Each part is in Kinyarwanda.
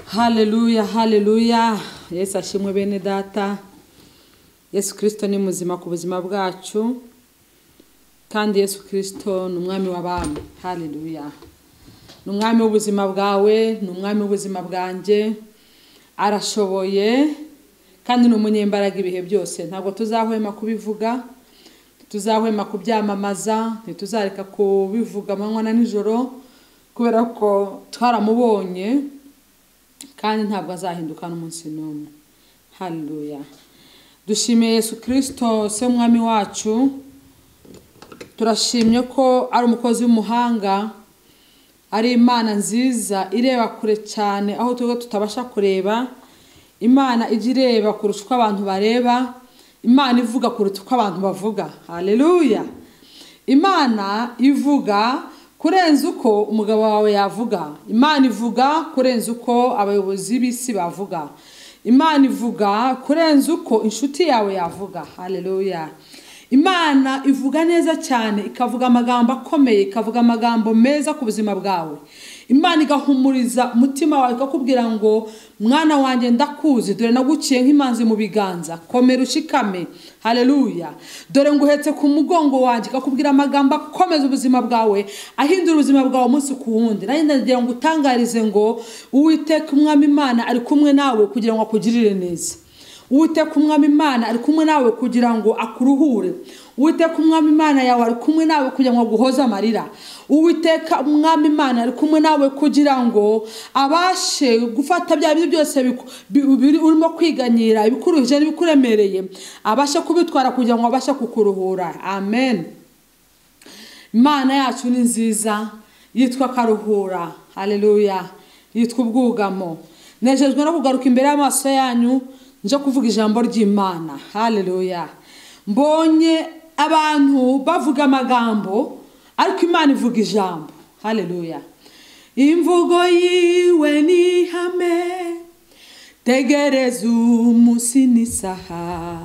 haleluya haleluya yesu ashimwe bene data yesu kirisito ni muzima ku buzima bwacu kandi yesu kirisito ni umwami w'abami haleluya ni umwami w'ubuzima bwawe ni umwami w'ubuzima bwanjye arashoboye kandi ni umunyembaraga ibihe byose ntabwo tuzahwema kubivuga ntituzahwema kubyamamaza ntituzareka kubivuga amanywa na nijoro kubera ko twaramubonye kandi ntabwo azahinduka n'umunsi n'umwe haleluya dushimiye yesu kirisito se umwami wacu turashimye ko ari umukozi w'umuhanga ari imana nziza ireba kure cyane aho tuba tutabasha kureba imana ijya ireba kurusha uko abantu bareba imana ivuga kuruta uko abantu bavuga haleluya imana ivuga kurenza uko umugabo wawe yavuga imana ivuga kurenza uko abayobozi b'isi bavuga imana ivuga kurenza uko inshuti yawe yavuga haleluya imana ivuga neza cyane ikavuga amagambo akomeye ikavuga amagambo meza ku buzima bwawe imana igahumuriza umutima wawe ikakubwira ngo mwana wanjye ndakuzi dore naguciye nk'imanzi mu biganza komera ushikame haleluya dore nguhetse ku mugongo wanjye ikakubwira amagambo akomeza ubuzima bwawe ahindura ubuzima bwawe umunsi ku wundi nanjye ndagira ngo utangarize ngo uwiteka umwami imana ari kumwe nawe kugira ngo akugirire neza uwiteka umwami imana ari kumwe nawe kugira ngo akuruhure uwiteka umwami imana yawe ari kumwe nawe kugira ngo aguhoze amarira uwiteka umwami imana ari kumwe nawe kugira ngo abashe gufata bya bintu byose urimo kwiganyira ibikuruhije n'ibikuremereye abashe kubitwara kugira ngo abashe kukuruhura amen imana yacu ni nziza yitwa karuhura haleluya yitwa ubwugamo nejejwe no kugaruka imbere y'amaso yanyu nje kuvuga ijambo ry'imana haleluya mbonye abantu bavuga amagambo ariko imana ivuga ijambo haleluya imvugo yiwe ni ihame tegereza umunsi n'isaha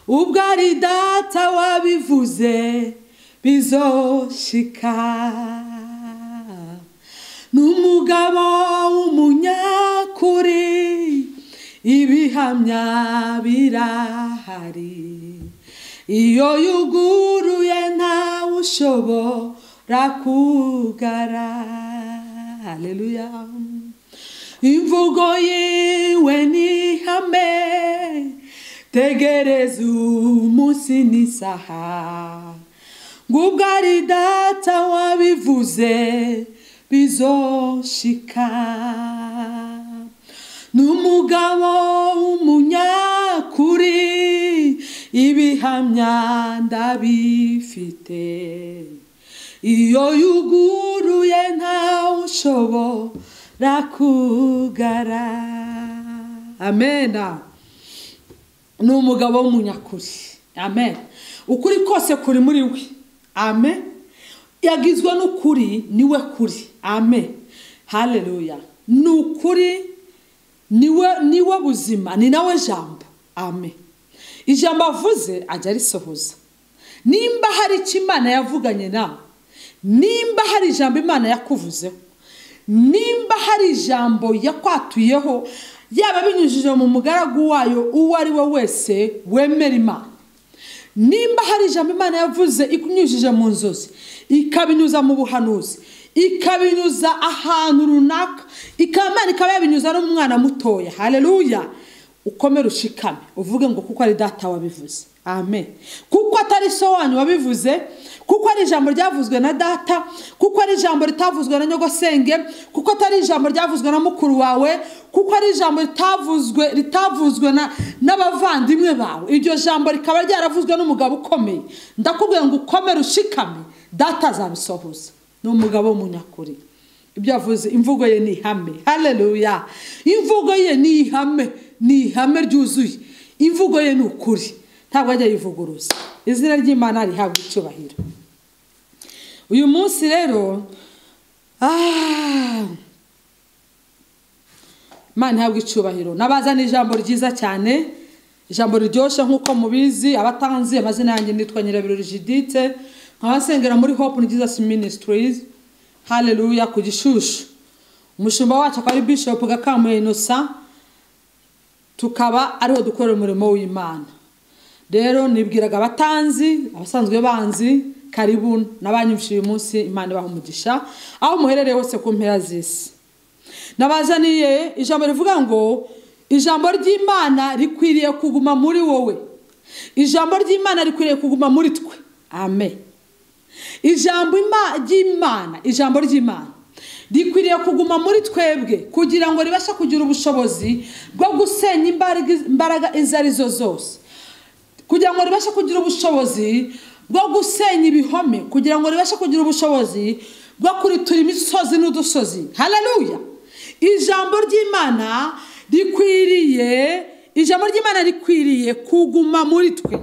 ubwo ari data wabivuze bizoshika ni umugabo w'umunyakuri ibihamya birahari iyo yuguruye ntawe ushobora kugara haleluya imvugo yiwe ni ihame tegereza umunsi n'isaha ngubwo ari data wabivuze bizoshika ni umugabo w'umunyakuri ibihamya ndabifite iyo yuguruye ntawe ushobora kugara amena ni umugabo w'umunyakuri amen ukuri kose kuri muri we amen yagizwe n'ukuri niwe kuri amen haleluya ni ukuri niwe niwe buzima ni nawe jambo ame ijambo avuze ajya arisohoza nimba hari icyo imana yavuganye nawe nimba hari ijambo imana yakuvuzeho nimba hari ijambo yakwatuyeho yaba binyujije mu mugaragu wayo uwo ari we wese wemera imana nimba hari ijambo imana yavuze ikunyujije mu nzozi ikabinyuza mu buhanuzi ikabinyuza ahantu runaka ikamana ikaba yabinyuza no mu mwana mutoya haleluya ukomere ushikame uvuge ngo kuko ari data wabivuze amen kuko atari so wanyu wabivuze kuko ari ijambo ryavuzwe na data kuko ari ijambo ritavuzwe na nyogosenge kuko atari ijambo ryavuzwe na mukuru wawe kuko ari ijambo ritavuzwe ritavuzwe n'abavandimwe bawe iryo jambo rikaba ryaravuzwe n'umugabo ukomeye ndakubwira ngo ukomere ushikame data azabisohoza ni umugabo w'umunyakuri ibyo yavuze imvugo ye ni ihame haleluya imvugo ye ni ihame ni ihame ryuzuye imvugo ye ni ukuri ntabwo ajya yivuguruza izina ry'imana rihabwa icyubahiro uyu munsi rero imana ihabwa icyubahiro n'abazana ijambo ryiza cyane ijambo riryoshye nk'uko mubizi abatanzi amazina yanjye nitwa nyirabirori jidite nkabasengera muri hope ni jesus ministries haleluya ku gishushu umushumba wacu akaba ari bishop gakamure innocent tukaba ariho dukora umurimo w'imana rero nibwiraga abatanzi abasanzwe banzi karibu n'abanyumvishije uyu munsi imana ibaha umugisha aho muherereye hose ku mpera z'isi nabazaniye ijambo rivuga ngo ijambo ry'imana rikwiriye kuguma muri wowe ijambo ry'imana rikwiriye kuguma muri twe amen ijambo ry'imana ijambo ry'imana rikwiriye kuguma muri twebwe kugira ngo ribashe kugira ubushobozi bwo gusenya imbaraga izo ari zo zose kugira ngo ribashe kugira ubushobozi bwo gusenya ibihome kugira ngo ribashe kugira ubushobozi bwo kuritura imisozi n'udusozi hararuya ijambo ry'imana rikwiriye ijambo ry'imana rikwiriye kuguma muri twe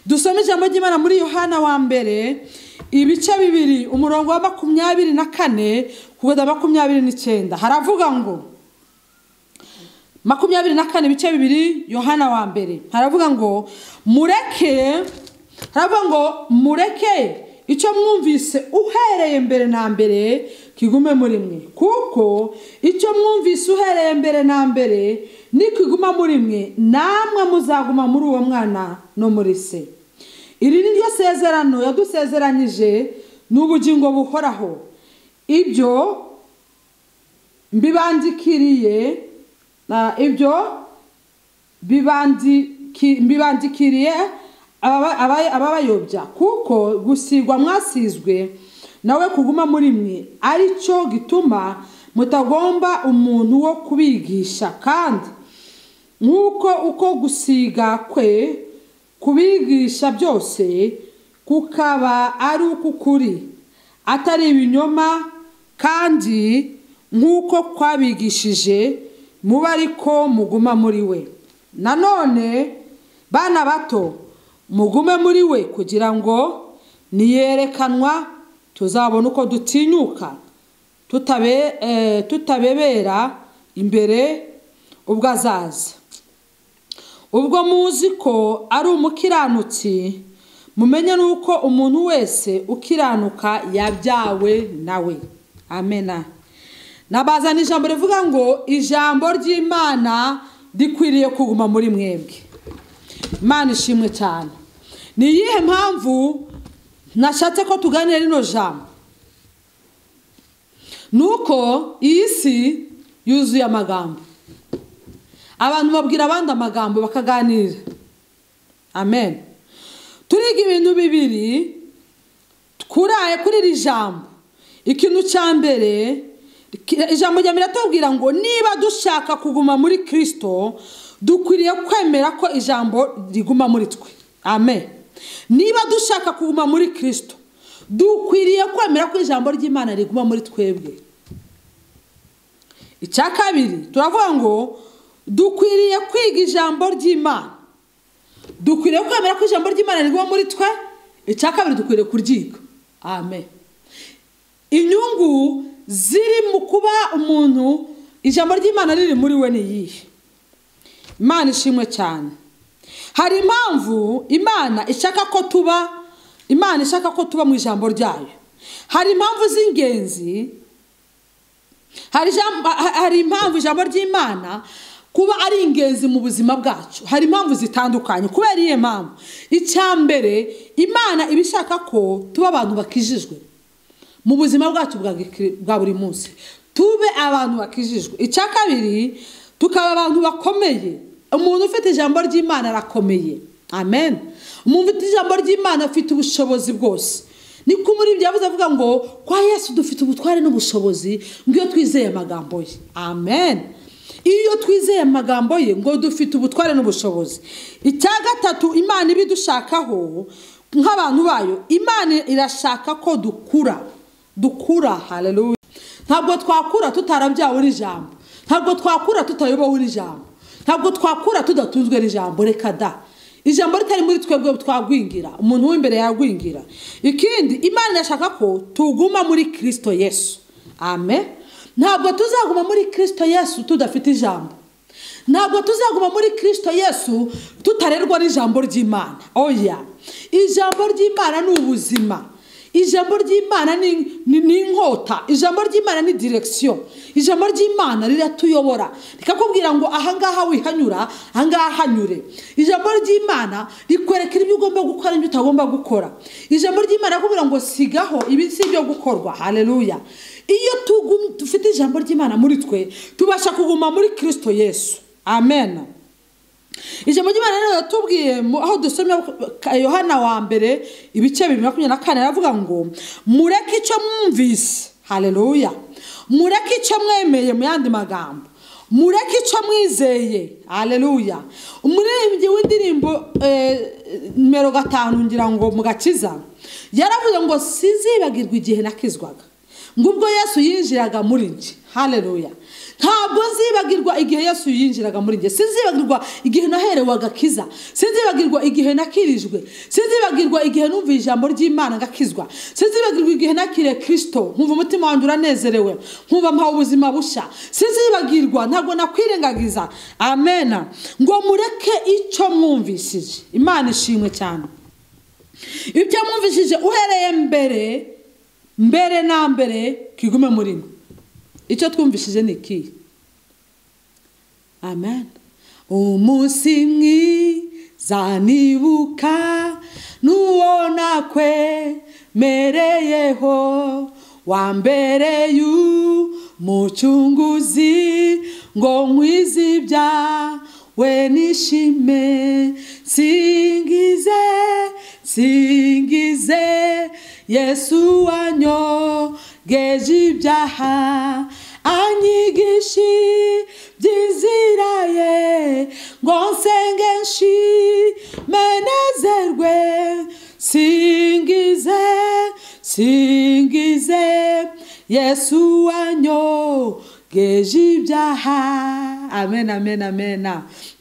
dusoma ijambo ry'imana muri yohana wa mbere ibice bibiri umurongo wa makumyabiri na kane kugeza makumyabiri n'icyenda haravuga ngo makumyabiri na kane ibice bibiri yohana wa mbere haravuga ngo mureke haravuga ngo mureke icyo mwumvise uhereye mbere na mbere kigume muri mwe kuko icyo mwumvise uhereye mbere na mbere nikiguma muri mwe namwe muzaguma muri uwo mwana no muri se iri ni ryo sezerano yadusezeranyije n'ubugingo buhoraho ibyo mbibandikiriye ibyo mbibandikiriye ababayobya kuko gusigwa mwasizwe nawe kuguma muri mwe aricyo gituma mutagomba umuntu wo kubigisha kandi nk'uko uko gusiga kwe kubigisha byose kukaba ari uk'ukuri atari ibinyoma kandi nk'uko kwabigishije muba ariko muguma muri we nanone bana bato mugume muri we kugira ngo niyerekanwa tuzabona uko dutinyuka tutabebera imbere ubwo azaza ubwo muzi ko ari umukiranutsi mumenye n'uko umuntu wese ukiranuka yabyawe nawe amena nabazana ijambo rivuga ngo ijambo ry'imana rikwiriye kuguma muri mwebwe imana ishimwe cyane ni iyihe mpamvu nashatse ko tuganira rino jambo ni uko iyi si yuzuye amagambo abantu babwira abandi amagambo bakaganira amen turiga ibintu bibiri twuraye kuri iri jambo ikintu cya mbere ijambo rya mbere tumbwira ngo niba dushaka kuguma muri kirisito dukwiriye kwemera ko ijambo riguma muri twe amen niba dushaka kuguma muri kirisito dukwiriye kwemera ko ijambo ry'imana riguma muri twebwe icya kabiri turavuga ngo dukwiriye kwiga ijambo ry'imana dukwiriye kwemera ko ijambo ry'imana riguma muri twe icya kabiri dukwiriye kuryiga amen inyungu ziri mu kuba umuntu ijambo ry'imana riri muri we ni iyihe imana ishimwe cyane hari impamvu imana ishaka ko tuba imana ishaka ko tuba mu ijambo ryayo hari impamvu z'ingenzi hari impamvu ijambo ry'imana kuba ari ingenzi mu buzima bwacu hari impamvu zitandukanye kubera iyo mpamvu icya mbere imana iba ishaka ko tuba abantu bakijijwe mu buzima bwacu bwa buri munsi tube abantu bakijijwe icya kabiri tukaba abantu bakomeye umuntu ufite ijambo ry'imana arakomeye amen umuntu ufite ijambo ry'imana afite ubushobozi bwose niko muri ibyo yavuze avuga ngo kwa yesu dufite ubutware n'ubushobozi ngo iyo twizeye amagambo ye amen iyo twizeye amagambo ye ngo dufite ubutware n'ubushobozi icya gatatu imana iba idushakaho nk'abantu bayo imana irashaka ko dukura dukura hararuya ntabwo twakura tutarabyawe n'ijambo ntabwo twakura tutayobowe n'ijambo ntabwo twakura tudatunzwe n'ijambo reka da ijambo ritari muri twebwe twagwingira umuntu w'imbere yagwingira ikindi imana irashaka ko tuguma muri kirisito yesu amen ntabwo tuzaguma muri kirisito yesu tudafite ijambo ntabwo tuzaguma muri kirisito yesu tutarerwa n'ijambo ry'imana oya ijambo ry'imana ni ubuzima ijambo ry'imana ni ni- ni inkota ijambo ry'imana ni direkisiyo ijambo ry'imana riratuyobora rikakubwira ngo ahangaha wihanyura ahangaha hanyure ijambo ry'imana rikwereka ibyo ugomba gukora n'ibyo utagomba gukora ijambo ry'imana rirakubwira ngo sigaho ibi si ibyo gukorwa haleluya iyo tugu- dufite ijambo ry'imana muri twe tubasha kuguma muri kirisito yesu amen ijambo ry'imana rero yatubwiye mu- aho dusomye ka- yohana wa mbere ibice bibiri makumyabiri na kane aravuga ngo mureke icyo mwumvise haleluya mureke icyo mwemeye mu yandi magambo mureke icyo mwizeye haleluya umuririmbyi w'indirimbo eh, nimero gatanu ngira ngo mu gakiza yaravuze ngo sizibagirwa igihe nakizwaga ngo ubwo yesu yinjiraga muri njye haleluya ntabwo nzibagirwa igihe yesu yinjiraga muri njye sinzibagirwa igihe naherewe agakiza sinzibagirwa igihe nakirijwe sinzibagirwa igihe numviye ijambo ry'imana ngakizwa sinzibagirwa igihe nakiriye kirisito nkumva umutima wanjye uranezerewe nkumva mpawe ubuzima busha sinzibagirwa ntabwo nakwirengagiza amena ngo mureke icyo mwumvishije imana ishimwe cyane ibyo mwumvishije uhereye mbere mbere na mbere kigume muri mwe icyo twumvishije ni ikihe amen umunsi mwiza nibuka n'uwo nakwemereyeho wa mbere y'umucunguzi ngo nkwizibya we nishime singize singize yesu wanyogeje ibyaha anyigishi by'inzira ye ngo nsenge nshime nezerwe singize singize yesu wanyogeje ibyaha amen amen amen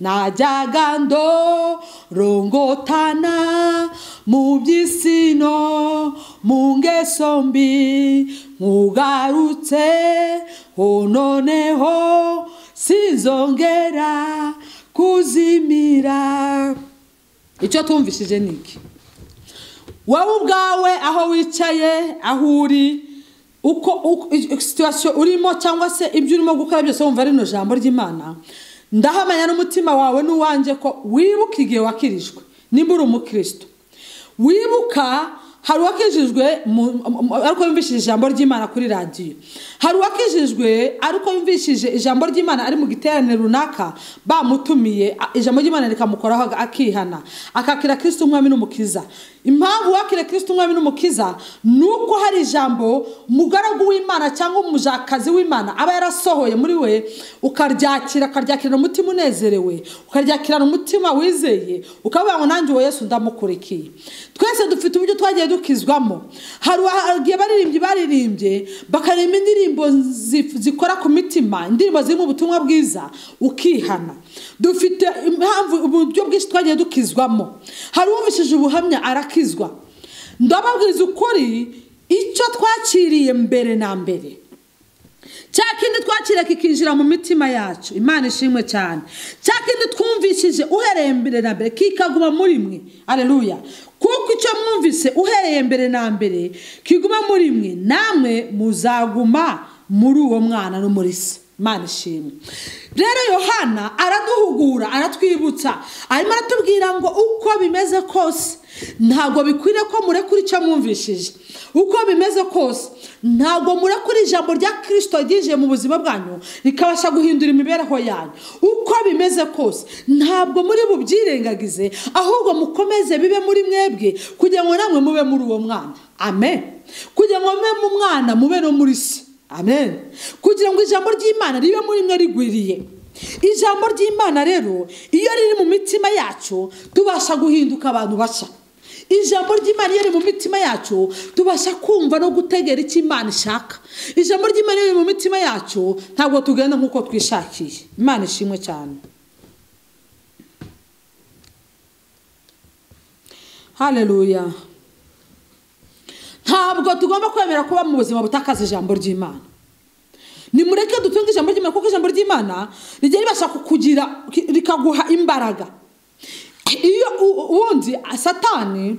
najyaga ndorongotana mu by'isino mu ngeso mbi nkugarutse ho noneho sinzongera kuzimira icyo tumvishije ni iki wowe ubwawe aho wicaye aho uri uko uko- i- i- situwasiyo urimo cyangwa se ibyo urimo gukora byose wumva rino jambo ry'imana ndahamanya n'umutima wawe n'uwanjye ko wibuka igihe wakirijwe nimba uri umukristo wibuka hari uwakijijwe mu- mu- ariko yumvishije ijambo ry'imana kuri radiyo hari uwakijijwe ariko yumvishije ijambo ry'imana ari mu giterane runaka bamutumiye a- ijambo ry'imana rikamukoraho aga- akihana akakira kirisito umwami n'umukiza impamvu wakira kirisito umwami n'umukiza ni uko hari ijambo umugaragu w'imana cyangwa umujakazi w'imana aba yarasohoye muri we ukaryakira ukaryakirana umutima unezerewe ukaryakirana umutima wizeye ukavuga ngo nanjye uwo yesu ndamukurikiye twese dufite uburyo twagiye dukizwamo hari uwa- igihe baririmbyi baririmbye bakaririmba indirimbo zi- zikora ku mitima indirimbo zirimo ubutumwa bwiza ukihana dufite impamvu uburyo bwinshi twagiye dukizwamo hari uwumvishije ubuhamya arakizwa ndababwiza ukuri icyo twakiriye mbere na mbere cya kindi twakira kikinjira mu mitima yacu imana ishimwe cyane cya kindi twumvishije uhereye mbere na mbere kikaguma muri mwe aleluya kuko icyo mwumvise uhereye mbere na mbere kiguma muri mwe namwe muzaguma muri uwo mwana no muri se imana ishimwe rero yohana araduhugura aratwibutsa arimo aratubwira ngo uko bimeze kose ntabwo bikwiriye ko murekura icyo mwumvishije uko bimeze kose ntabwo murekura ijambo rya kirisito ryinjiye mu buzima bwanyu rikabasha guhindura imibereho yanyu uko bimeze kose ntabwo muri bubyirengagize ahubwo mukomeze bibe muri mwebwe kugira ngo namwe mube muri uwo mwana amen kugira ngo mube mu mwana mube no muri se amen kugira ngo ijambo ry'imana ribe muri mwe rigwiriye ijambo ry'imana rero iyo riri mu mitima yacu tubasha guhinduka abantu bashya ijambo ry'imana iyo riri mu mitima yacu tubasha kumva no gutegera icyo imana ishaka ijambo ry'imana iyo riri mu mitima yacu ntabwo tugenda nk'uko twishakiye imana ishimwe cyane haleluya ntabwo tugomba kwemera kuba mu buzima butakaza ijambo ry'imana nimureke dutunge ijambo ry'imana kuko ijambo ry'imana rijya ribasha kukugira rikaguha imbaraga iyo u- u- ubundi satani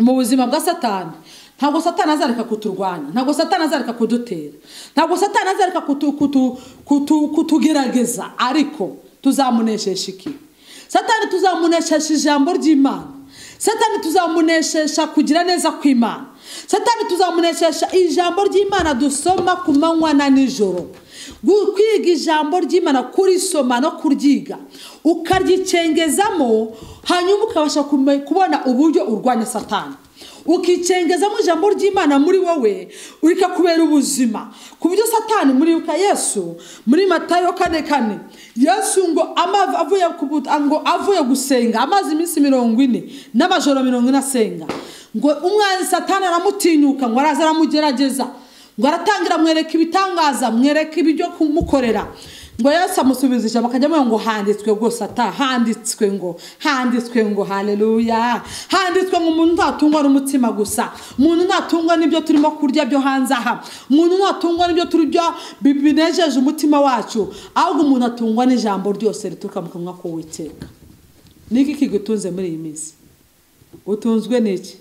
mu buzima bwa satani ntabwo satana azareka kuturwanya ntabwo satana azareka kudutera ntabwo satana azareka kutu- kutu- kutu- kutugerageza ariko tuzamuneshesha iki satani tuzamuneshesha ijambo ry'imana satani tuzamuneshesha kugira neza kw'imana satani tuzamuneshesha ijambo ry'imana dusoma ku manywa na nijoro Gu- kwiga ijambo ry'imana kurisoma no kuryiga ukaryicengezamo hanyuma ukabasha kume- kubona uburyo urwanya satani ukicengezamo ijambo ry'imana muri wowe rikakubera ubuzima ku buryo satani muribuka yesu muri matayo kane kane yesu ngo amav- avuye ku buta- ngo avuye gusenga amazi iminsi mirongo ine n'amajoro mirongo ine asenga ngo umwanzi satani aramutinyuka ngo araza aramugerageza ngo aratangira amwereka ibitangaza amwereka ibyo kumukorera ngo yesu amusubiza ijambo akajya amubwira ngo handitswe rwose ata handitswe ngo handitswe ngo haleluya handitswe ngo umuntu ntatungwa n'umutsima gusa umuntu ntatungwa n'ibyo turimo kurya byo hanze aha umuntu ntatungwa n'ibyo turya bi- binejeje umutima wacu ahubwo umuntu atungwa n'ijambo ryose rituruka mu kanwa k'uwiteka niki kigutunze muri iyi minsi utunzwe n'iki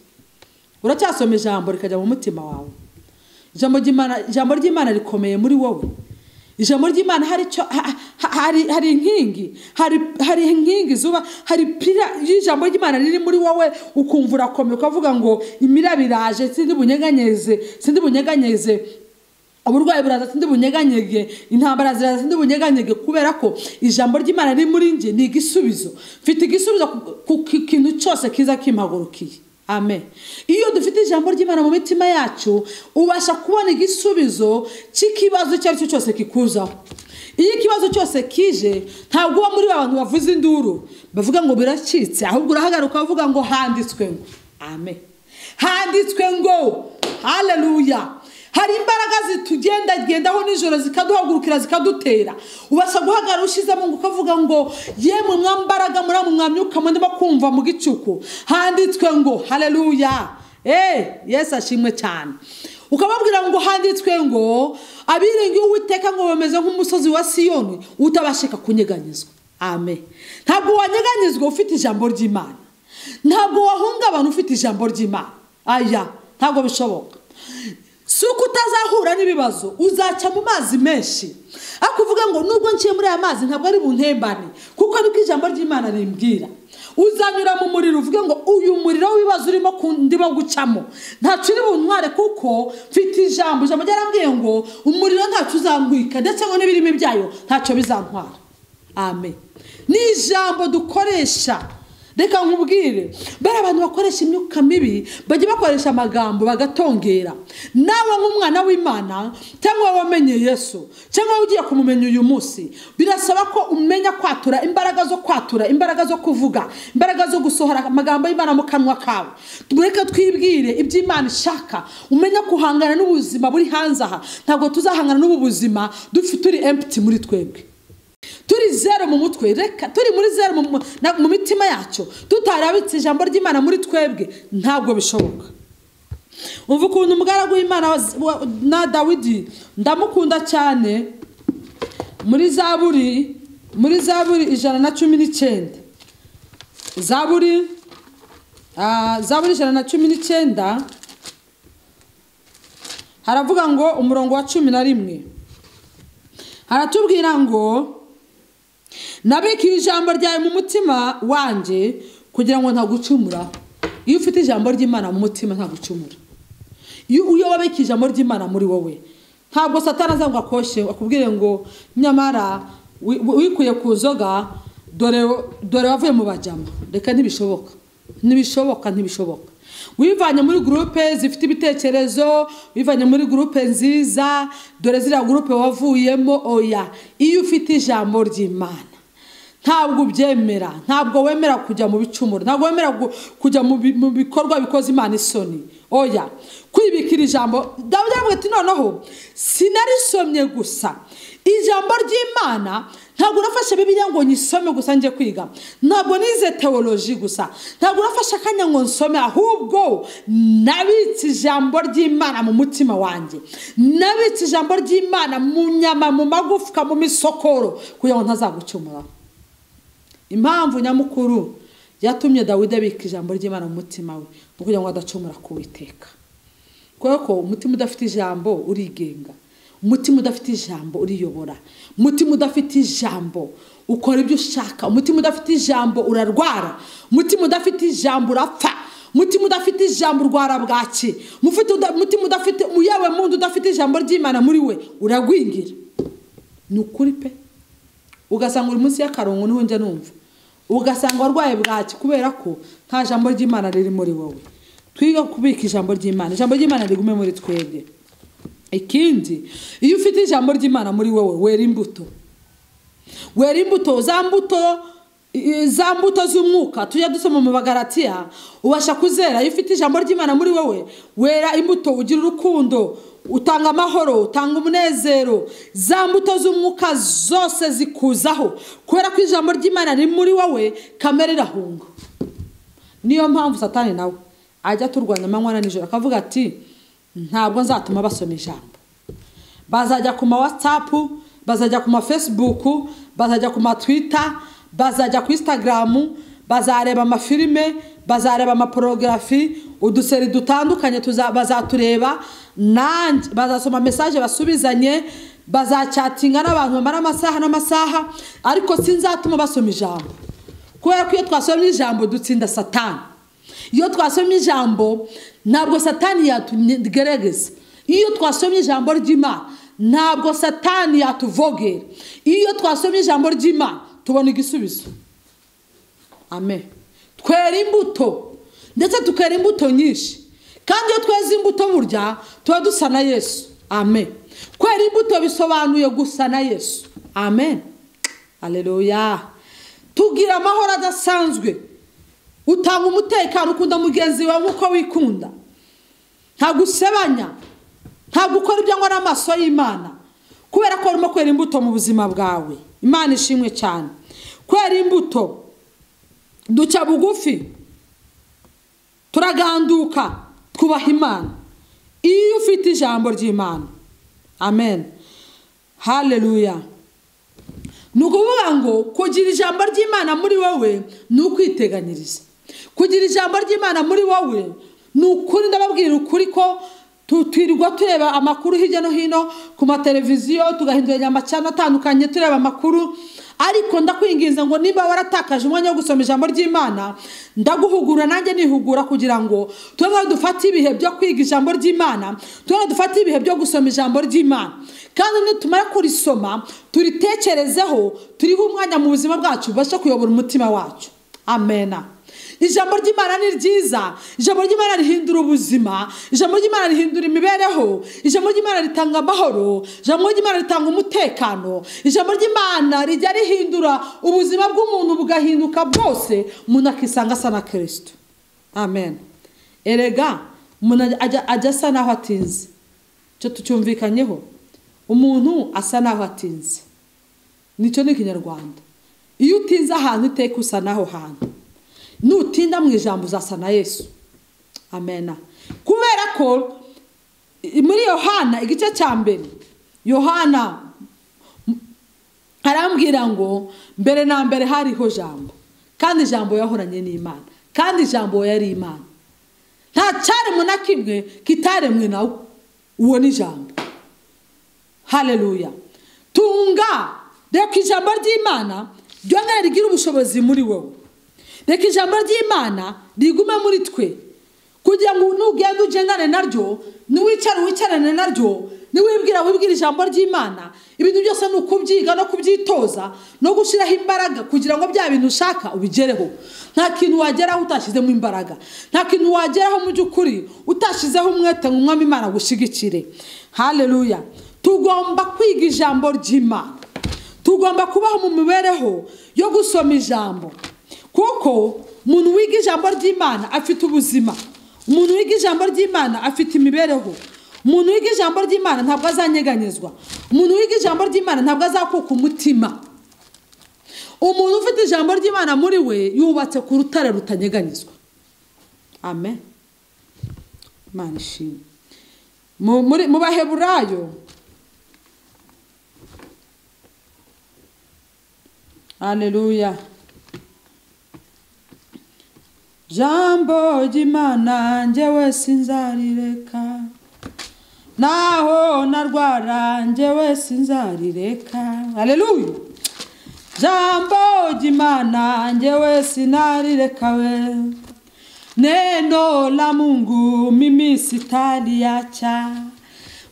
uracyasoma ijambo rikajya mu mutima wawe ijambo ry'imana ijambo ry'imana rikomeye muri wowe ijambo ry'imana hari icyo ha- ha- hari hari inkingi hari hari inkingi zuba hari pira y'ijambo ry'imana riri muri wowe ukumva urakomeye ukavuga ngo imiraba iraje sindi bunyeganyeze sindi bunyeganyeze uburwayi buraza sindi bunyeganyege intambara ziraza sindi bunyeganyege kubera ko ijambo ry'imana riri muri njye ni igisubizo mfite igisubizo ku- ku ku kintu cyose kiza kimpagurukiye amen iyo dufite ijambo ry'imana mu mitima yacu ubasha kubona igisubizo cy'ikibazo icyo ari cyo cyose kikuzaho iyo ikibazo cyose kije ntabwo uba muri ba bantu bavuze induru bavuga ngo biracitse ahubwo urahagarika ukavuga ngo handitswe ngo amen handitswe ngo haleluya hari imbaraga zitugendagendaho nijoro zikaduhagurukira zikadutera ubasha guhagarara ushyizemo ngo ukavuga ngo yemwe mwambaraga muri amwe mwamyuka ndimo kumva mu gicuku handitswe ngo haleluya eee yesu ashimwe cyane ukababwira ngo handitswe ngo abiringiye uwiteka ngo bameze nk'umusozi wa siyoni utabashika kunyeganyezwa amen ntabwo wanyeganyezwa ufite ijambo ry'imana ntabwo wahungabana ufite ijambo ry'imana aya ntabwo bishoboka si uko utazahura n'ibibazo uzacya mu mazi menshi ariko uvuga ngo nubwo nciye muri aya mazi ntabwo ari buntembane kuko niko ijambo ry'imana rimbwira uzanyura mu muriro uvuge ngo uyu muriro w'ibibazo urimo ku- ndimo gucamo ntacyo uri buntware kuko mfite ijambo ijambo ryarambwiye ngo umuriro ntacyo uzangwika ndetse ngo n'ibirimi byayo ntacyo bizantwara amen ni ijambo dukoresha reka nkubwire bari abantu bakoresha imyuka mibi bajya bakoresha amagambo bagatongera nawe nk'umwana w'imana cyangwa wamenye yesu cyangwa ugiye kumumenya uyu munsi birasaba ko umenya kwatura imbaraga zo kwatura imbaraga zo kuvuga imbaraga zo gusohora amagambo y'imana mu kanwa kawe reka twibwire iby'imana ishaka umenya guhangana n'ubuzima buri hanze aha ntabwo tuzahangana n'ubu buzima dufite turi empty muri twebwe turi zero mu mutwe reka turi muri zero mu, mu- na- mu mitima yacu tutarabitse ijambo ry'imana muri twebwe ntabwo bishoboka umva ukuntu umugaragu w'imana wa- wa- na dawidi ndamukunda cyane muri zaburi muri zaburi ijana na cumi n'icyenda zaburi ah, zaburi ijana na cumi n'icyenda haravuga ngo umurongo wa cumi na rimwe haratubwira ngo nabikiye ijambo ryawe mu mutima wanjye kugira ngo ntagucumura iyo ufite ijambo ry'imana mu mutima ntagucumura iyo iyo wabikiye ijambo ry'imana muri wowe ntabwo satana azangwa akoshe akubwire ngo nyamara wi- wi- wikuye ku nzoga dore dore wavuye mu bajama reka ntibishoboka ntibishoboka ntibishoboka wivanye muri gurupe zifite ibitekerezo wivanye muri gurupe nziza dore ziriya gurupe wavuyemo oya iyo ufite ijambo ry'imana ntabwo ubyemera ntabwo wemera kujya mu bicumuro ntabwo wemera gu- kujya mu bi- mu bikorwa bikoze imana isoni oya kwibikira ijambo dawidi aravuga ati noneho sinarisomye gusa ijambo ry'imana ntabwo nafashe bibiliya ngo nyisome gusa njye kwiga ntabwo nize teoloji gusa ntabwo nafashe akanya ngo nsome ahubwo nabitse ijambo ry'imana mu mutima wanjye nabitse ijambo ry'imana mu nyama mu magufwa mu misokoro kugira ngo ntazagucumuraho impamvu nyamukuru yatumye dawidi abika ijambo ry'imana mu mutima we ni ukugira ngo adacumura ku witeka kubera ko umutima udafite ijambo urigenga umutima udafite ijambo uriyobora umutima udafite ijambo ukora ibyo ushaka umutima udafite ijambo urarwara umutima udafite ijambo urapfa umutima udafite ijambo urwara bwaki umutima udafite yewe muntu udafite ijambo ry'imana muri we uragwingira ni ukuri pe ugasanga uri munsi y'akarongo niho njya numva ugasanga warwaye bwaki kubera ko nta jambo ry'imana riri muri wowe twiga kubika ijambo ry'imana ijambo ry'imana rigume muri twebwe ikindi iyo ufite ijambo ry'imana muri wowe wera imbuto wera imbuto za mbuto za mbuto z'umwuka tujya dusoma mu bagaratiya ubasha kuzera iyo ufite ijambo ry'imana muri wowe wera imbuto ugira urukundo utanga amahoro utanga umunezero za mbuto z'umwuka zose zikuzaho kubera ko ijambo ry'imana riri muri wowe kamere irahunga niyo mpamvu satani nawe ajya turwanya amanywa na nijoro akavuga ati ntabwo nzatuma basoma ijambo bazajya ku ma watsapu bazajya ku ma fesibuku bazajya ku ma twita bazajya ku isitagaramu bazareba amafilime bazareba amaporografi uduseri dutandukanye bazatureba nanjye bazasoma mesaje basubizanye bazacyatinga n'abantu bamara amasaha n'amasaha ariko sinzatuma basoma ijambo kubera ko iyo twasomye ijambo dutsinda satani iyo twasomye ijambo ntabwo satani yatugerageza iyo twasomye ijambo ry'imana ntabwo satani yatuvogera iyo twasomye ijambo ry'imana tubona igisubizo amen twera imbuto ndetse tukera imbuto nyinshi kandi iyo tweze imbuto burya tuba dusa na yesu amen kwera imbuto bisobanuye gusa na yesu amen aleluya tugira amahoro adasanzwe utanga umutekano ukunda mugenzi wawe nk'uko wikunda ntabwo usebanya ntabwo ukora ibyangwa n'amaso y'imana kubera ko urimo kwera imbuto mu buzima bwawe imana ishimwe cyane kwera imbuto duca bugufi turaganduka twubaha imana iyo ufite ijambo ry'imana amen haleluya ni ukuvuga ngo kugira ijambo ry'imana muri wowe ni ukwiteganyiriza kugira ijambo ry'imana muri wowe ni ukuri ndababwira ukuri ko twirirwa tureba amakuru hirya no hino ku mateleviziyo tugahinduranya amacana atandukanye tureba amakuru ariko ndakwinginze ngo niba waratakaje umwanya wo gusoma ijambo ry'imana ndaguhugura nanjye nihugura kugira ngo tube dufate ibihe byo kwiga ijambo ry'imana tube dufate ibihe byo gusoma ijambo ry'imana kandi nitumara kurisoma turitekerezeho turiho umwanya mu buzima bwacu bubasha kuyobora umutima wacu amena ijambo ry'imana ni ryiza ijambo ry'imana rihindura ubuzima ijambo ry'imana rihindura imibereho ijambo ry'imana ritanga amahoro ijambo ry'imana ritanga umutekano ijambo ry'imana rijya rihindura ubuzima bw'umuntu bugahinduka bwose umuntu akisanga asa na kirisito amen erega umuntu ajya asa naho atinze icyo tucyumvikanyeho umuntu asa naho atinze nicyo ni ikinyarwanda iyo utinze ahantu iteka usa naho hantu nutinda mu ijambo uzasa na yesu amena kubera ko muri yohana igice cya mbere yohana arambwira ngo mbere na mbere hariho jambo kandi ijambo yahoranye n'imana kandi ijambo yari imana nta cyaremwe na kimwe kitaremwe nawe uwo ni ijambo hareruya tunga reka ijambo ry'imana ryongera rigira ubushobozi muri wowe reka ijambo ry'imana rigume muri twe kugira ngo nugenda ugendane naryo niwicare wicarane naryo niwibwira wibwira ijambo ry'imana ibintu byose ni ukubyiga no kubyitoza no gushyiraho imbaraga kugira ngo bya bintu ushaka ubigereho nta kintu wageraho utashyizemo imbaraga nta kintu wageraho mu by'ukuri utashyizeho umwete ngo umwami imana gushyigikire hareruya tugomba kwiga ijambo ry'imana tugomba kubaho mu mibereho yo gusoma ijambo kuko umuntu wiga ijambo ry'imana afite ubuzima umuntu wiga ijambo ry'imana afite imibereho umuntu wiga ijambo ry'imana ntabwo azanyeganyezwa umuntu wiga ijambo ry'imana ntabwo azakuka umutima umuntu ufite ijambo ry'imana muri we yubatse ku rutare rutanyeganyezwa amen imana ishimwe mu baheburayo aleluya jambo ry'imana njyewe sinzarireka naho narwara njyewe sinzarireka aleluya jambo ry'imana njyewe sinarireka we neno la mungu mimi sitaliacha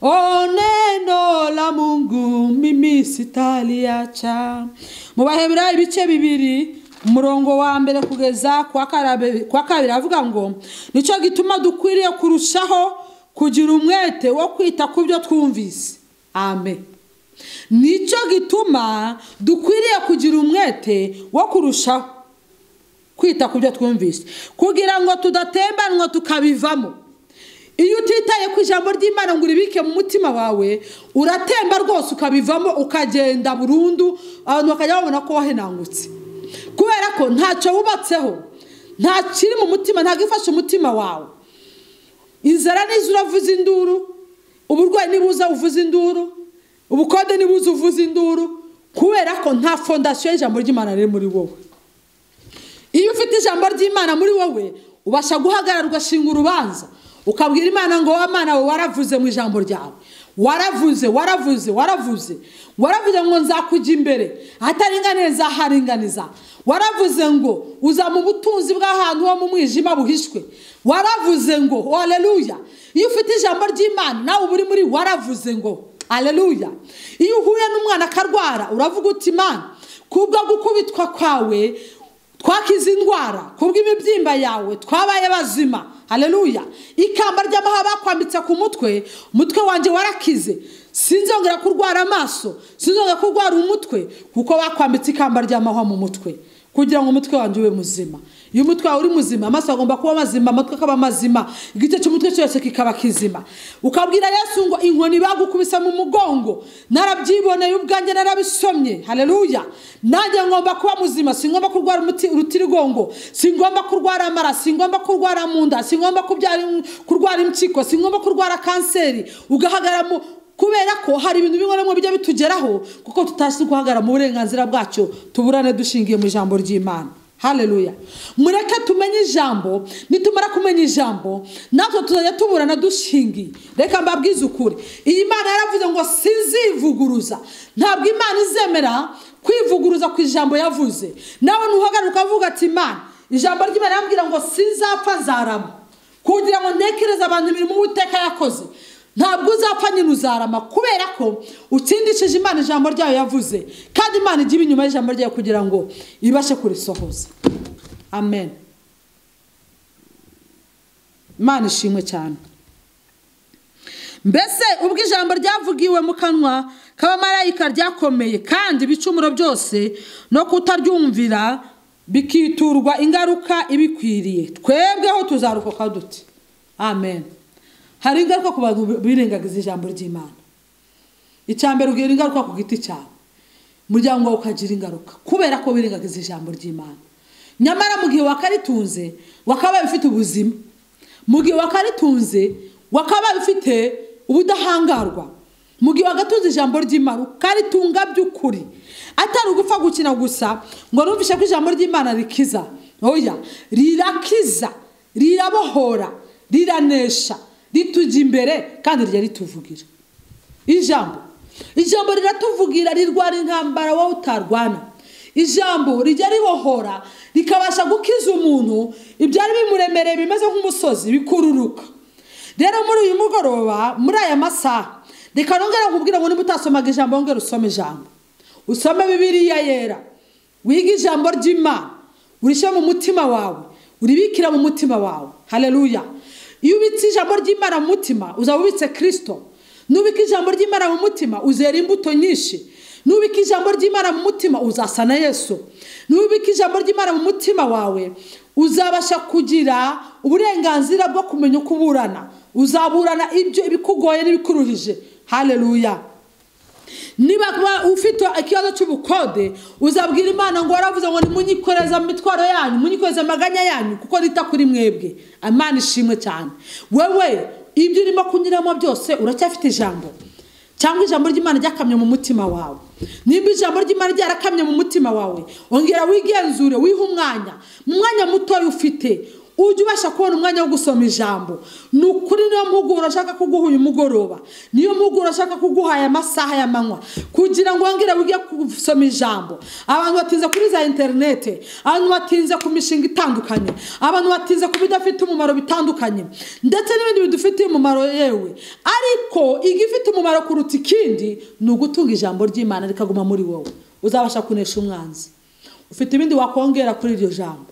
o neno la mungu mimi sitaliacha mu bahebura ibice bibiri umurongo wa mbere kugeza ku wa karabe- ku wa kabiri avuga ngo nicyo gituma dukwiriye kurushaho kugira umwete wo kwita ku byo twumvise amen nicyo gituma dukwiriye kugira umwete wo kurushaho kwita ku byo twumvise kugira ngo tudatembanwa tukabivamo iyo utitaye ku ijambo ry'imana ngo uribike mu mutima wawe uratemba rwose ukabivamo ukagenda burundu abantu bakajya babona ko wahenangutse kubera ko ntacyo wubatseho nta kiri mu mutima ntabwo ifashe umutima wawe inzara nizo uravuza induru uburwayi nibuza uvuza induru ubukode nibuza uvuza induru kubera ko nta fondasiyo y'ijambo ry'imana riri muri wowe iyo ufite ijambo ry'imana muri wowe ubasha guhagarara ugashinga urubanza ukabwira imana ngo wa mwana we waravuze mu ijambo ryawe waravuze waravuze waravuze waravuze ngo nzakujya imbere ahataringaniye nzaharinganiza waravuze ngo uza mu butunzi bw'ahantu ho mu mwijima buhishwe waravuze ngo haleluya iyo ufite ijambo ry'imana nawe uba uri muri waravuze ngo haleluya iyo uhuye n'umwana akarwara uravuga uti imana kubwo gukubitwa kwawe twakize indwara kubw'imibyimba yawe twabaye bazima haleluya ikamba ry'amahaba bakwambitse ku mutwe umutwe wanjye warakize sinzongera kurwara amaso sinzongera kurwara umutwe kuko bakwambitse ikamba ry'amahwa mu mutwe kugira ngo umutwe wanjye ube muzima iyo umutwe wawe uri muzima amaso agomba kuba mazima amatwi akaba mazima igice cy'umutwe cyose kikaba kizima ukabwira yesu ngo inkoni bagukubise mu mugongo narabyiboneye ubwanjye narabisomye haleluya nanjye ngomba kuba muzima singomba kurwara umuti- urutirigongo singomba kurwara amara singomba kurwara mu nda singomba kubyara kurwara impyiko singomba kurwara kanseri ugahagarara mu kubera ko hari ibintu bimwe na bimwe bijya bitugeraho kuko tutazi guhagarara mu burenganzira bwacu tuburane dushingiye mu ijambo ry'imana haleluya mureke tumenye ijambo nitumara kumenya ijambo natwe tuzajya tuburana dushingiye reka mbabwize ukuri iyi mana yaravuze ngo sinzivuguruza ntabwo imana izemera kwivuguruza ku ijambo yavuze nawe ntuhagarare ukavuga ati imana ijambo ry'imana yambwira ngo sinzapfa nzarama kugira ngo ntekereze abantu imirimo uwiteka yakoze ntabwo uzapfa nyine uzarama kubera ko utsindishije imana ijambo ryayo yavuze kandi imana ijya iba inyuma y'ijambo ryayo kugira ngo ibashe kurisohoza amen imana ishimwe cyane mbese ubwo ijambo ryavugiwe mu kanwa k'abamarayika ryakomeye kandi ibicumuro byose no kutaryumvira bikiturwa ingaruka ibikwiriye twebweho tuzarokoka duti amen hari ingaruka ku bantu birengagiza ijambo ry'imana icya mbere ugira ingaruka ku giti cyawe umuryango wawe ukagira ingaruka kubera ko wirengagiza ijambo ry'imana nyamara mu gihe wakaritunze wakabaye ufite ubuzima mu gihe wakaritunze wakabaye ufite ubudahangarwa mu gihe wagatunze ijambo ry'imana ukaritunga by'ukuri atari ugupfa gukina gusa ngo numvishe ko ijambo ry'imana rikiza oya rirakiza rirabohora riranesha ritujya imbere kandi rijya rituvugira ijambo ijambo riratuvugira rirwara intambara wowe utarwana ijambo rijya ribohora rikabasha gukiza umuntu ibyari bimuremereye bimeze nk'umusozi bikururuka rero muri uyu mugoroba muri aya masaha reka nongera nkubwira ngo niba utasomaga ijambo wongere usome ijambo usome bibiliya yera wiga ijambo ry'imana urishyire mu mutima wawe uribikira mu mutima wawe haleluya iyo ubitse ijambo ry'imana mu mutima uzaba ubitse kirisito nubika ijambo ry'imana mu mutima uzera imbuto nyinshi nubika ijambo ry'imana mu mutima uzasa na yesu nubika ijambo ry'imana mu mutima wawe uzabasha kugira uburenganzira bwo kumenya uko uburana uzaburana ibyo ibikugoye n'ibikuruhije haleluya niba kuba ufite ikibazo cy'ubukode uzabwira imana ngo waravuze ngo nimunyikoreze imitwaro yanyu munyikoreze amaganya yanyu kuko nita kuri mwebwe imana ishimwe cyane wewe ibyo urimo kunyuramo byose uracyafite ijambo cyangwa ijambo ry'imana ryakamye mu mutima wawe nimba ijambo ry'imana ryarakamye mu mutima wawe ongera wigenzure wihe umwanya mu mwanya mutoya ufite ujya ubasha kubona umwanya wo gusoma ijambo ni ukuri niyo mpuguro ashaka kuguha uyu mugoroba niyo mpuguro ashaka kuguha aya masaha ya manywa kugira ngo wongere wige gusoma ijambo abantu batinze kuri za interinete abantu batinze ku mishinga itandukanye abantu batinze ku bidafite umumaro bitandukanye ndetse n'ibindi bidufitiye umumaro yewe ariko igifite umumaro kuruta ikindi ni ugutunga ijambo ry'imana rikaguma muri wowe uzabasha kunesha umwanzi ufite ibindi wakongera kuri iryo jambo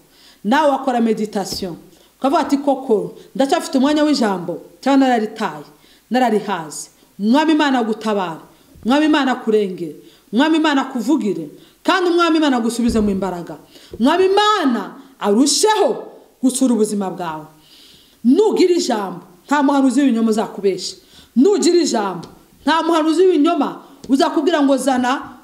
nawe wakora meditasiyo ukavuga ati koko ndacyafite umwanya w'ijambo cyangwa nararitaye nararihaze umwami imana agutabare umwami imana akurengere umwami imana akuvugire kandi umwami imana agusubize mu imbaraga umwami imana arusheho gusura ubuzima bwawe nugira ijambo nta muhanuzi w'ibinyoma uzakubesha nugira ijambo nta muhanuzi w'ibinyoma uzakubwira ngo zana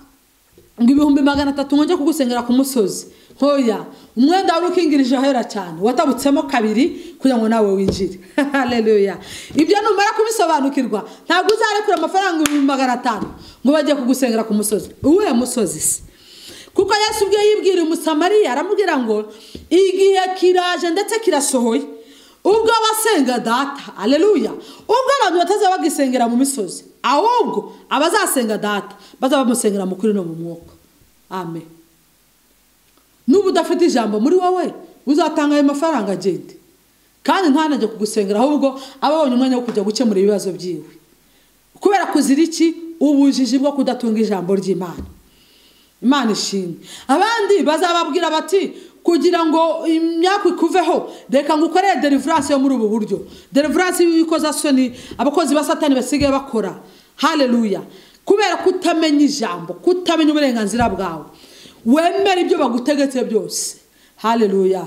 ngo ibihumbi magana atatu nkonge kugusengera ku musozi ntoya umwenda wari ukingirije ahera cyane watabutsemo kabiri kugira ngo nawe winjire hareruya ibyo numara kubisobanukirwa ntabwo uzarekura amafaranga ibihumbi magana atanu ngo bajye kugusengera ku musozi uwuhe musozi se kuko Yesu ubwe yibwira umusamariya aramubwira ngo igihe kiraje ndetse kirasohoye ubwo abasenga data hareruya ubwo abantu batazaba bagisengera mu misozi ahubwo abazasenga data bazaba bamusengera mu kuri no mu mwuka amen nuba udafite ijambo muri wowe uzatanga ayo mafaranga agende kandi ntanajye kugusengera ahubwo aba abonye umwanya wo kujya gukemura ibibazo byiwe kubera kuzira iki ubujiji bwo kudatunga ijambo ry'imana imana ishimwe abandi bazababwira bati kugira ngo imyaka ikuveho reka ngo ukore derivaranse yo muri ubu buryo derivaranse y'ukozasoni abakozi ba satani basigaye bakora hareruya kubera kutamenya ijambo kutamenya uburenganzira bwawe wemera ibyo bagutegetse byose hareruya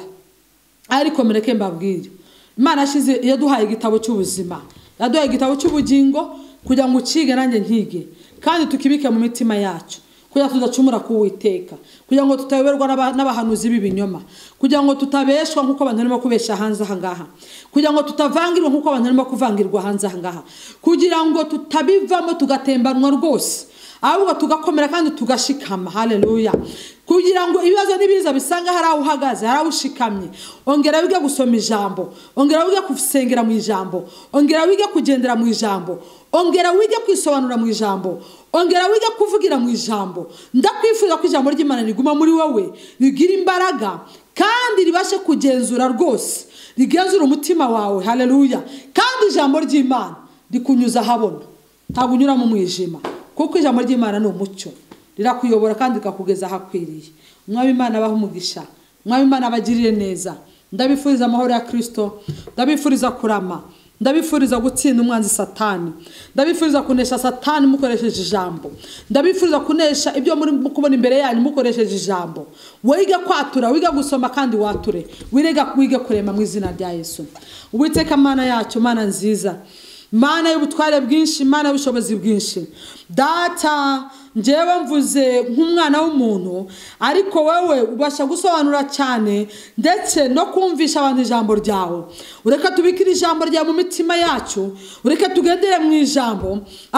ariko mureke mbabwire imana yashyize yaduhaye igitabo cy'ubuzima yaduhaye igitabo cy'ubugingo kugira ngo ucige nanjye nkige kandi tukibike mu mitima yacu kugira ngo tudacumura kuwiteka kugira ngo tutayoberwa n'abahanuzi b'ibinyoma kugira ngo tutabeshwa nk'uko abantu barimo kubeshya hanze aha ngaha kugira ngo tutavangirwa nk'uko abantu barimo kuvangirwa hanze aha ngaha kugira ngo tutabivamo tugatembanwa rwose ahubwo tugakomera kandi tugashikama hareruya kugira ngo ibibazo n'ibiza bisanga hari aho uhagaze hari aho ushikamye ongera wige gusoma ijambo ongera wige gusengera mu ijambo ongera wige kugendera mu ijambo ongera wige kwisobanura mu ijambo ongera wige kuvugira mu ijambo ndakwifuza ko ijambo ry'imana riguma muri wowe rigira imbaraga kandi ribashe kugenzura rwose rigenzura umutima wawe hareruya kandi ijambo ry'imana rikunyuza ahabona ntabwo unyura mu mwijima kuko ijambo ry'imana ni umucyo rirakuyobora kandi rikakugeza ahakwiriye umwami imana abaha umugisha umwami imana abagiriye neza ndabifuriza amahoro ya kirisito ndabifuriza kurama ndabifuriza gutsinda umwanzi satani ndabifuriza kunesha satani mukoresheje ijambo ndabifuriza kunesha ibyo muri kubona imbere yanyu mukoresheje ijambo wige kwatura wige gusoma kandi wature wige kurema mu izina rya yesu uwiteka mana yacu mana nziza mana y'ubutware bwinshi mana y'ubushobozi bwinshi data ngewe mvuze nk'umwana w'umuntu ariko wowe ubasha gusobanura cyane ndetse no kumvisha abantu ijambo ryawe ureke tubikire ijambo ryawe mu mitima yacu ureke tugendere mu ijambo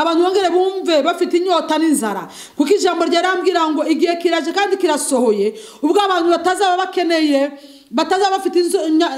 abantu bongere bumve bafite inyota n'inzara kuko ijambo ryarambwira ngo igihe kiraje kandi kirasohoye ubwo abantu batazaba bakeneye batazaba bafite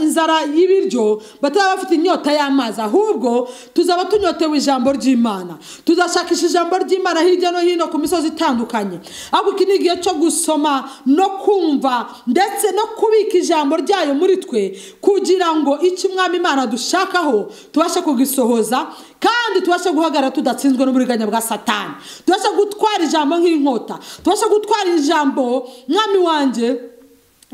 inzara y'ibiryo batazaba bafite inyota y'amazi ahubwo tuzaba tunyotewe ijambo ry'imana tuzashakisha ijambo ry'imana hirya no hino ku misozi itandukanye ahubwo iki ni igihe cyo gusoma no kumva ndetse no kubika ijambo ryayo muri twe kugira ngo icyo umwami imana dushakaho tubashe kugisohoza kandi tubashe guhagarara tudatsinzwe n'uburiganya bwa satani tubashe gutwara ijambo nk'inkota tubashe gutwara ijambo mwami wanjye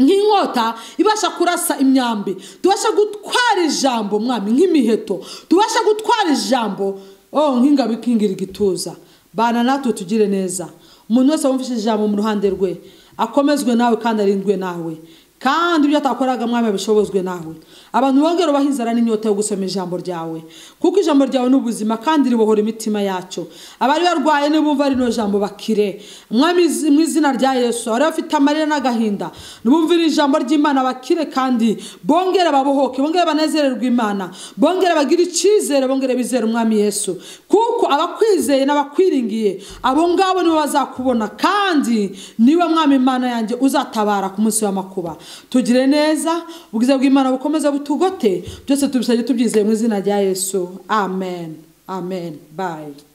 nk'inkota ibasha kurasa imyambi tubasha gutwara ijambo mwami nk'imiheto tubasha gutwara ijambo oh nk'ingabo ikingira igituza bana natwe tugire neza umuntu wese wumvise ijambo mu ruhande rwe akomezwe nawe kandi arindwe nawe kandi ibyo atakoraga mwami abishobozwe nawe abantu bongera ubaha inzara n'inyota yo gusoma ijambo ryawe kuko ijambo ryawe ni ubuzima kandi ribohora imitima yacu abari barwaye nibumva rino jambo bakire mwami mu izina rya yesu abari bafite amarira n'agahinda nibumvire ijambo ry'imana bakire kandi bongere babohoke bongere banezererwe imana bongere bagire icyizere bongere bizere umwami yesu kuko abakwizeye n'abakwiringiye abo ngabo nibo bazakubona kandi niwe mwami imana yanjye uzatabara ku munsi w'amakuba tugire neza ubwiza bw'imana bukomeza butugote byose tubisabye tubyizeye mu izina rya yesu amen amen bayi